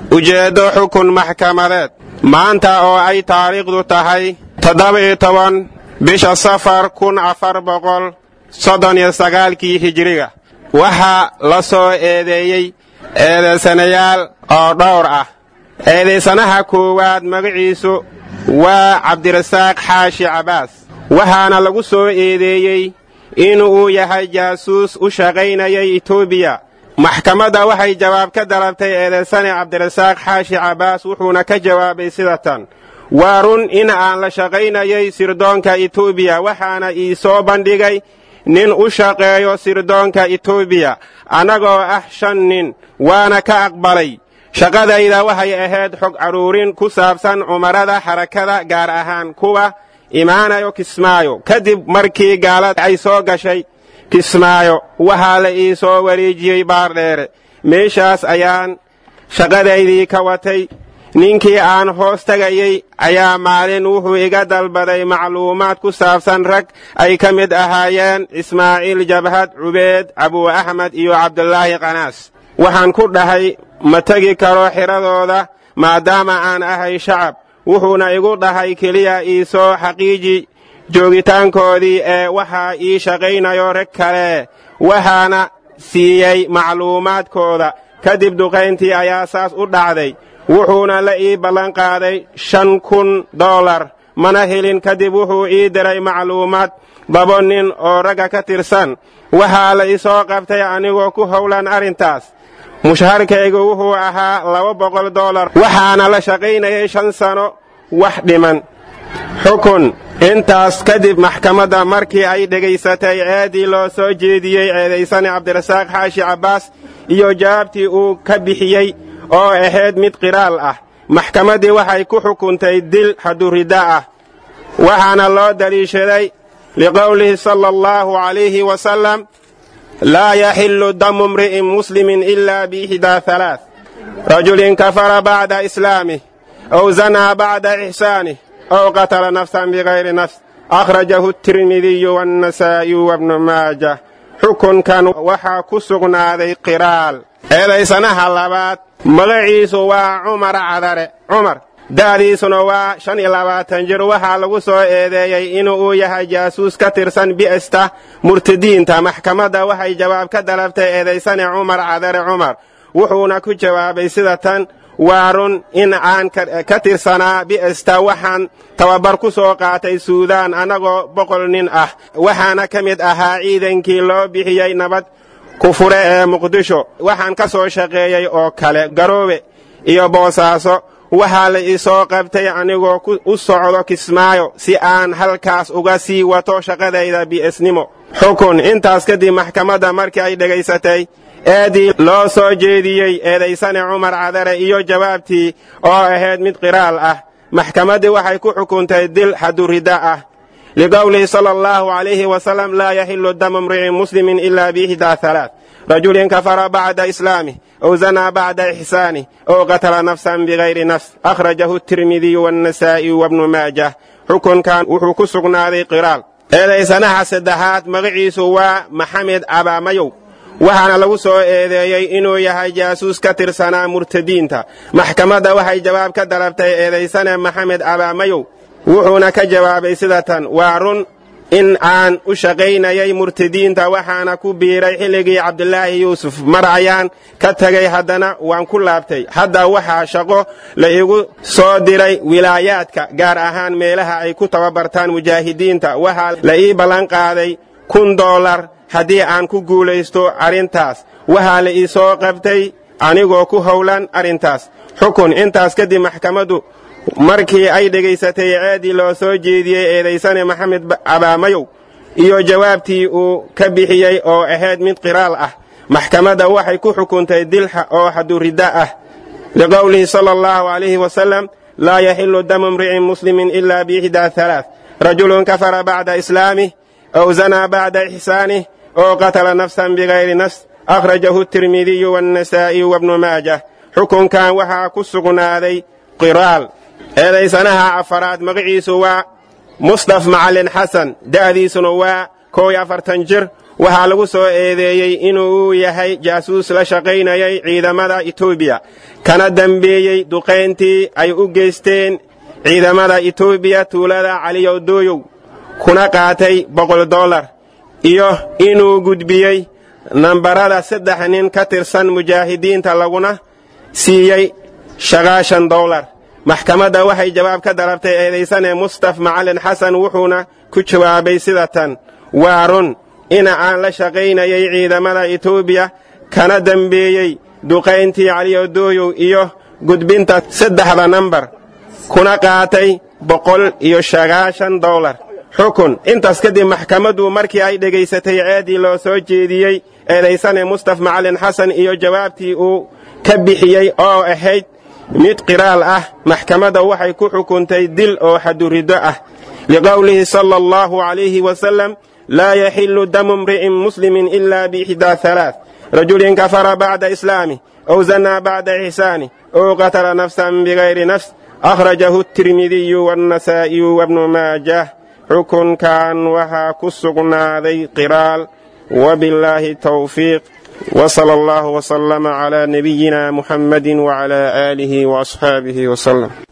ujeeddo xukun maxkamadeed maanta oo ay taariikhdu tahay toddoba-iyo toban bisha safar kun afar boqol soddon iyo sagaalkii hijiriga waxaa la soo eedeeyey eedaysanayaal oo dhowr ah eedaysanaha koowaad magaciisu waa cabdirasaaq xaashi cabaas waxaana lagu soo eedeeyey inuu yahay jaasuus u shaqaynayay etoobiya maxkamadda waxay jawaab ka dalabtay eedaysane cabdirasaaq xaashi cabaas wuxuuna ka jawaabay sida tan waa run in aan la shaqaynayay sirdoonka etoobiya waxaana ii soo bandhigay nin u shaqeeyo sirdoonka etoobiya annagoo ah shan nin waana ka aqbalay shaqadayda waxay ahayd xog carruurin ku saabsan cumarada xarakada gaar ahaan kuwa imaanayo kismaayo kadib markii gaalada ay soo gashay kismaayo waxaa la ii soo wareejiyey baardheere meeshaas ayaan shaqadaydii ka watay ninkii aan hoos tegayey ayaa maalin wuxuu iga dalbaday macluumaad ku saabsan rag ay ka mid ahaayeen ismaaciil jabhad cubeed abuu axmed iyo cabdulaahi qanaas waxaan ku dhahay ma tegi karo xiradooda maadaama aan ahay shacab wuxuuna igu dhahay keliya ii soo xaqiiji joogitaankoodii ee waxaa ii shaqaynayo rag kale waxaana siiyey macluumaadkooda kadib duqayntii ayaa saas u dhacday wuxuuna la ii ballanqaaday shan kun dollar mana helin kadib wuxuu ii diray macluumaad labo nin oo ragga ka tirsan waxaa la isoo qabtay anigoo ku howlan arrintaas mushaharkaygu wuxuu ahaa laba boqol dollar waxaana la shaqaynayay shan sano wax dhiman xukun intaas kadib maxkamadda markii ay dhegaysatay eedii loo soo jeediyey eedaysane cabdirasaaq xaashi cabbaas iyo jawaabtii uu ka bixiyey oo ahayd mid qiraal ah maxkamaddii waxay ku xukuntay dil haduridda ah waxaana loo daliishaday liqowlihi sala allahu calayhi wasalam laa yaxillu damu imri'in muslimin ila biixdaa halaath rajulin kafara bacda islaamih aw zanaa bacda ixsaanih aw qatala nafsan bigayri nafs akhrajahu tirmidiyu waannasaa'iyu wabnu maajah xukunkan waxaa ku sugnaaday qiraal eedaysanaha labaad magaciisu waa cumar cadare cumar da'diisuna waa shan iyo labaatan jir waxaa lagu soo eedeeyey inuu yahay jaasuus ka tirsan bi'esta murtadiinta maxkamadda waxay jawaab ka dalabtay eedaysane cumar cadare cumar wuxuuna ku jawaabay sida tan waa run in aan ka tirsanaa bi'esta waxaan tababar ku soo qaatay suudaan annagoo boqol nin ah waxaana ka mid ahaa ciidankii loo bixiyey nabad kufure ee muqdisho waxaan ka soo shaqeeyey oo kale garoobe iyo boosaaso waxaa la isoo qabtay anigoo u socdo kismaayo si aan halkaas uga sii wato shaqadayda bi'esnimo xukun intaas kadib maxkamadda markii ay dhegaysatay eedii loo soo jeediyey eedaysane cumar cadare iyo jawaabtii oo ahayd mid qiraal ah maxkamaddii waxay ku xukuntay dil xaduridda ah liqowlihi sala allahu calayhi wasalam laa yaxillu damu imri'in muslimin ila biixdaa halaath rajulin kafara bacda islaamih aw zanaa bacda ixsaanih aw qatala nafsan bigayri nafs akhrajahu tirmidiyu waannasaa'iyu wabnu maajah xukunkan wuxuu ku sugnaaday qiraal eedaysanaha saddexaad magaciisu waa maxamed abaamayow waxaana lagu soo eedeeyey inuu yahay jaasuus ka tirsanaa murtadiinta maxkamadda waxay jawaab ka dalabtay eedaysane maxamed abaamayow wuxuuna ka jawaabay sida tan waa run in aan u shaqaynayay murtadiinta waxaana ku biiray xilligii cabdulaahi yuusuf mar ayaan ka tegay haddana waan ku laabtay hadda waxaa shaqo la igu soo diray wilaayaadka gaar ahaan meelaha ay ku tababartaan mujaahidiinta waxaa la ii ballanqaaday kun dollar haddii aan ku guulaysto arrintaas waxaa la ii soo qabtay anigoo ku howlan arrintaas xukun intaas kadib maxkamaddu markii ay dhegaysatay ceedii loo soo jeediyey eedaysane maxamed abaamayow iyo jawaabtii uu ka bixiyey oo ahayd mid qiraal ah maxkamadda waxay ku xukuntay dilxa oo xaduridda ah liqowlihi sala allahu calayhi wasalam laa yaxillu damu imri'in muslimin ila biixdaa halaath rajulun kafara bacda islaamih aw zanaa bacda ixsaanih oo qatala nafsan bigayri nafs akhrajahu tirmidiyu waannasaa'iyu wabnu maajah xukunkan waxaa ku sugnaaday qiraal eedaysanaha afaraad magaciisu waa mustaf macalin xasan da'diisuna waa kow iyo afartan jir waxaa lagu soo eedeeyey inuu yahay jaasuus la shaqaynayay ciidamada etoobiya kana dambeeyey duqayntii ay u geysteen ciidamada etoobiya tuulada caliyowdooyow kuna qaatay boqol dollar iyo inuu gudbiyey nambarada saddex nin ka tirsan mujaahidiinta laguna siiyey shaqaashan dollar maxkamadda waxay jawaab ka dalabtay eedaysane mustaf macalin xasan wuxuuna ku jawaabay sida tan waa run ina aan la shaqaynayay ciidamada etoobiya kana dembeeyey duqayntii caliyodooyow iyo gudbinta saddexda nambar kuna qaatay boqol iyo sagaashan dollar xukun intaas kadib maxkamaddu markii ay dhegaysatay ceeddii loo soo jeediyey eedaysane mustaf macalin xasan iyo jawaabtii uu ka bixiyey oo ahayd mid qiraal ah maxkamadda waxay ku xukuntay dil oo xaduriddo ah liqowlihi sala allahu calayhi wasalam laa yaxillu damu imri'in muslimin ila biixdaa halaath rajulin kafara bacda islaamih ow zanaa bacda ixsaanih ow qatala nafsan bigayri nafs akhrajahu tirmidiyu wannasaa'iyu wabnu maajah xukunkan waxaa ku sugnaaday qiraal wabillaahi tawfiiq وصلى الله وسلم على نبينا محمد وعلى آله وأصحابه وسلم